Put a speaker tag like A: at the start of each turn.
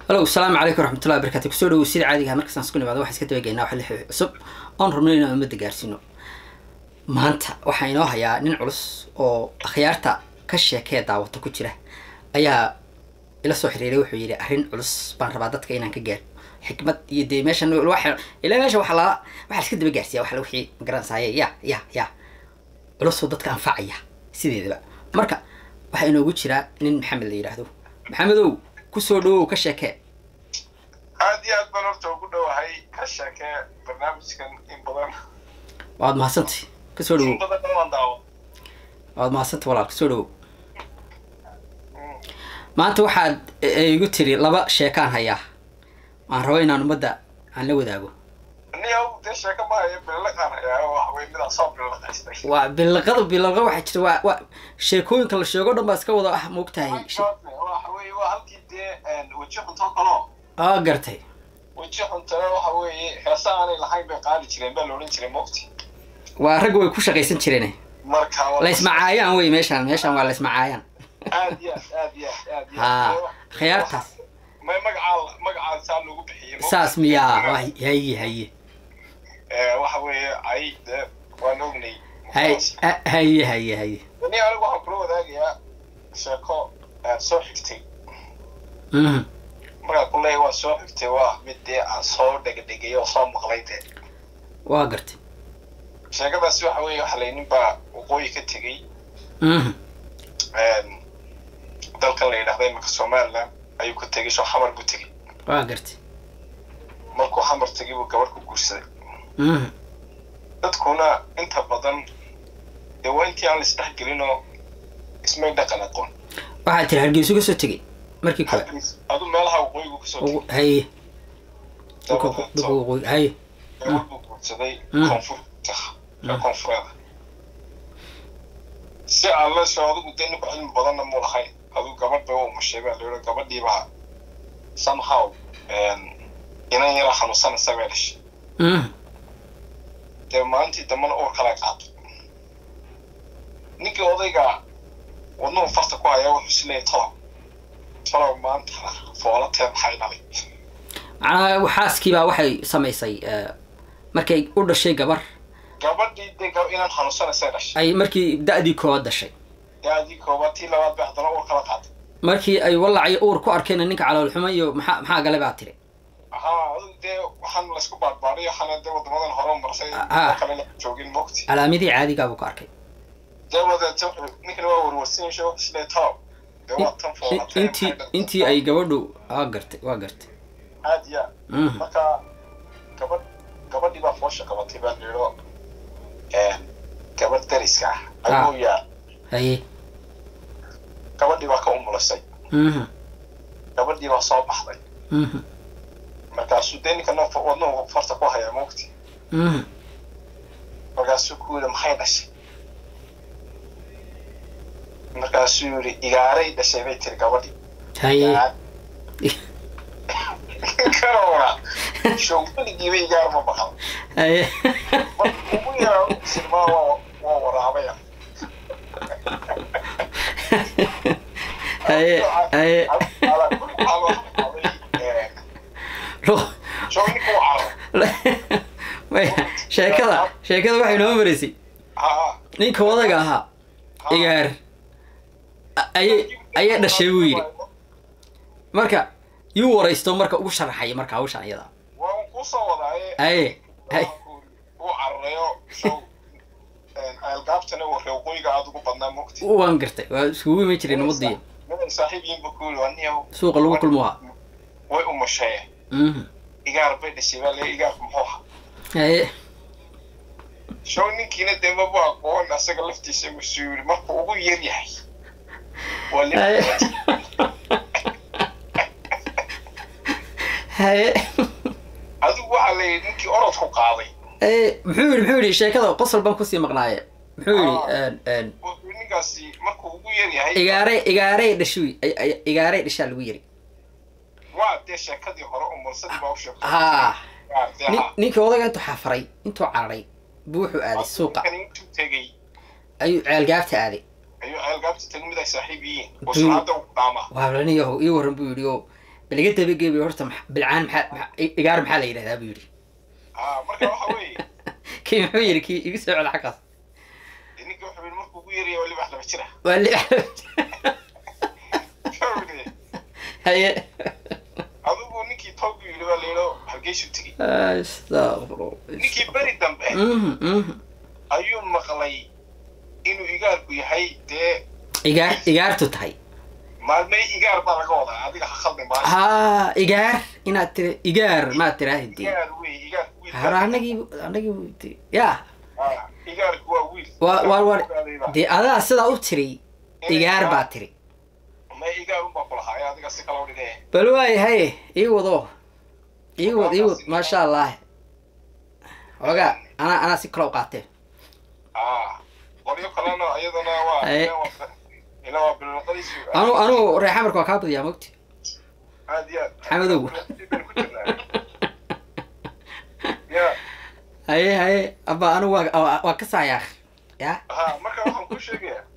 A: halo asalaamu calaykum waraxmatullahi wabarakatu kusoo dhawow sida caadigaha markastaan isku nimaado waxaan iska dabageynaa wax lix cusub oon rabno inaan ummadda gaarsiino maanta waxaa inoo hayaa nin culus oo akhyaarta ka sheekee daawata ku jira ayaa ila soo xiriiray wuxuu yidhi arrin culus baan rabaa dadka inaan ka gaaro xikmad iyo dee meeshan waxa ilaa meesha waxaa lala waxaa iska daba gaarsiiya wax wixii magaranaysaye ya ya ya culusoo dadka anfacaya sideedaba marka waxaa inoogu jiraa nin maxamed la yidhaahdo maxamedow kusoo dhawow ka sheekee
B: aad iyo aad baan horta ugu dhowahay ka sheekee barnaamijkan in badan
A: waad mahadsantay kasoo dhawow
B: in badan waan daawo
A: waad mahadsantay walaal kasoo dhawow maanta waxaad igu tiri laba sheekaan hayaa waan rabo inaan ummadda aan la wadaago
B: niyow dee sheeko maayo beelaqaan hayaa wax wey midaan soo beelaqaystay
A: waa bilaqada bilaqa waxaa jirta waa waa sheekooyinka la sheego dhan baa iska wada ah maogtahay
B: waxa weye waa halkii dee weji xunto kaloo
A: aa gartay
B: weji xuntana waxa weeye heesa aanay lahayn bay qaadi jireen baa la odhan jiray mogti
A: waa ragga way ku shaqaysan jireen
B: marka waa-
A: laysmacaayaan wey meeshaan meeshaan waa laysmacaayaan
B: aad iyo aad aad iyo aad aad iyo
A: haa
B: aad
A: khiyaartaas
B: may magacaa magacaa saa loogu bixiyey mogti?
A: saas miyaa waa haye haye
B: Eh, waxa weeye ay dee waan ognay
A: haye ha- haye haye haye
B: ni anigu waxaan kula wadaagayaa sheeko aan soo xigtay
A: mhm
B: markaan ku leeyahay waan soo xigtay waa mid dee aan soo dhegdhegay oo soo maqlay dee
A: waa gartay
B: sheekadaasi waxa weeye waxa lay nin baa waqooyi ka tegey
A: mhm
B: dalkan la yidhahda imika somaliland ayuu ka tegey soo xamar buu tegey
A: waa gartay
B: markuu xamar tegey buu gabadh ku guursaday
A: mhm
B: dadkuna inta badan dee waa intii aan laisdhex gelinoo ismay dhaqan aqoon
A: waxaad tiri hargeysu ka soo tegey markii kale
B: adu meelaha waqooyigu kasoo tegey
A: Ugu- haye dhulka dhulka
B: dabadeed
A: waqooyi haye
B: gabadh buu guursaday
A: Mm.
B: koonfurta ee koonfureeda si aan la soo adigu dee ninku cilmi badanna mu lahayn adigu gabadh bay u umashay baa la yidhi gabadhiibaa somehow inan yara xanuunsanaysa bay dhashay
A: mhm
B: dee maalintii dambana uur kala qaaday ninkii odayga wadnuhu farta ku hayaa wuxuu is leeyahay tolow tolow maantana foolateed maxay dhalay
A: macnaha xaaskiibaa waxay samaysay eh, markay u dhashay gabar
B: gabadhii dee gab- inan xanuunsanaysay dhashay
A: ay markii da-dii koowaad dhashay
B: dee adii koobaad tii labaad bay haddana uur kala qaaday
A: markii ay walacyo uur ku arkeen ninka caloolxumo iyo maxaa maxaa gale baa tiri
B: haa adigu dee waxaan laysku baadbaadiyo waxaana dee wadamadan hore u marsay
A: Ah.
B: oo kale la joogin mogti
A: calaamadii caadigaa buu ka arkay
B: dee wadeeta ninkana waa warwarsinaysa wuxuu is leeyahay tolow dee waa tan
A: In-
B: foolatee
A: intii intii ay gabadhu waa gartay waa gartay
B: aad iyo aad
A: mhm
B: marka gabadh gabadhii baa foosha qabatay baa layidho gabadh dariska ah
A: Ah.
B: ayuu yaal
A: haye
B: gabadhii baa ka umulasay
A: mhm
B: gabadhii baa soo baxday
A: mhm
B: markaasuu dee ninka noo wadnuhu farta ku hayaa mogti
A: mhm
B: markaasuu ku yidhi maxay dhashay markaasuu yidhi igaaray dhashay bay tiri gabadhii
A: haye
B: kanora showgeligiiba igaar ma baqal
A: haye
B: marka ugu yaraa silmaa waa waa waraabaya
A: haye haye Lo-
B: show ninka u carray
A: Wait, sheekada sheekada waxay noo maraysay
B: haa
A: ninka odaga ahaa igaar a- ayay ayay dhashay buu yidhi marka yuu waraysto marka ugu sharaxay marka hawshan iyada
B: waan kusoo wadaaye
A: haye haye
B: uu cararayo show algaabtana warre waqooyiga aada ugu badnaa mogti
A: waan gartay waa iskugu imi jiray nabadiyo
B: miday saaxiib yiinba ku yidhi aniyow
A: suuqa lagu kulmuha
B: way umashee
A: mhm
B: igaar bay dhashay baa lee igaarku muxuu ahaa
A: haye
B: show ninkiina dee mabu aqoon asaga laftiisa masuu yidhi markuu ugu yar yahay waa
A: haye
B: li
A: haye
B: adigu waxaa la yidhi ninkii orodku qaaday
A: haye muxuu yidhi muxuu yidhi sheekada qosol baan kusii maqnaaye muxuu yidhi
B: wuxuu ninkaasi markuu ugu yar yahay
A: igaaray igaaray dhashuy igaaray dhashaa lagu yiri
B: waa dee sheekadii hore umursadii baa u sheegtay
A: haa
B: Waa dee
A: nin-
B: haa.
A: ninkii odaga intuu xafaray intuu cararay buu wuxuu aaday suuqa
B: Ninkani intuu tegey
A: ayuu ceelgaabta aaday
B: ayuu ceelgaabta tegay mid ay saaxiib yihiin oo
A: Duu-
B: salaada u dhaamaa
A: waablaniyaho ii waran buu yidhi oo bal iga dabageebi horta maxa- bilcaan maxaa maxaa- i- igaar maxaa la yidhahdaa buu yidhi
B: haa marka waxa weeye
A: kii muxuu yidhi kii igu soo cela xaggaas
B: ninka wuxuu yidhi markuu ugu yaraya waliba wax laba jira
A: waa li
B: Wuxuu yidhi,
A: haye
B: adigu ninkii toogu yidhi baa layidho hargeysu tegey
A: astaqfirullah
B: ninkii beri dambe
A: Mhm, mhm.
B: ayuu maqlay inuu igaarku yahay dee
A: igaar igaartu tahay
B: maalmey igaar baa laga wadaa adiga ha khaldin baa
A: haa igaar inaad tira igaar maad tiraahdi dee
B: igaar wey igaar wiil
A: hara anagii anagii ya
B: Ah, igaarku waa wiil
A: waa waa waa
B: Ogaadayba.
A: dee adaa sidaa u tiri igaar baa tiri
B: ma igaar unbaa ku lahaa ee adiga si kala udhigee
A: bal waay haye ii wado ii wad ii wad maasha allah xoogaa anaa anaa si kale u qaatee
B: ah qoryo kalena iyadana waa
A: Aye.
B: ila waa bilaqadiisu
A: anu anu reexamarka waa kaa badiyaa mogti
B: aad iyo aad
A: Xamadow.
B: ku jirnaa ya
A: haye haye aba anu waa waa- waa ka saayaa ya
B: ha marka waxaan kuu sheegayaa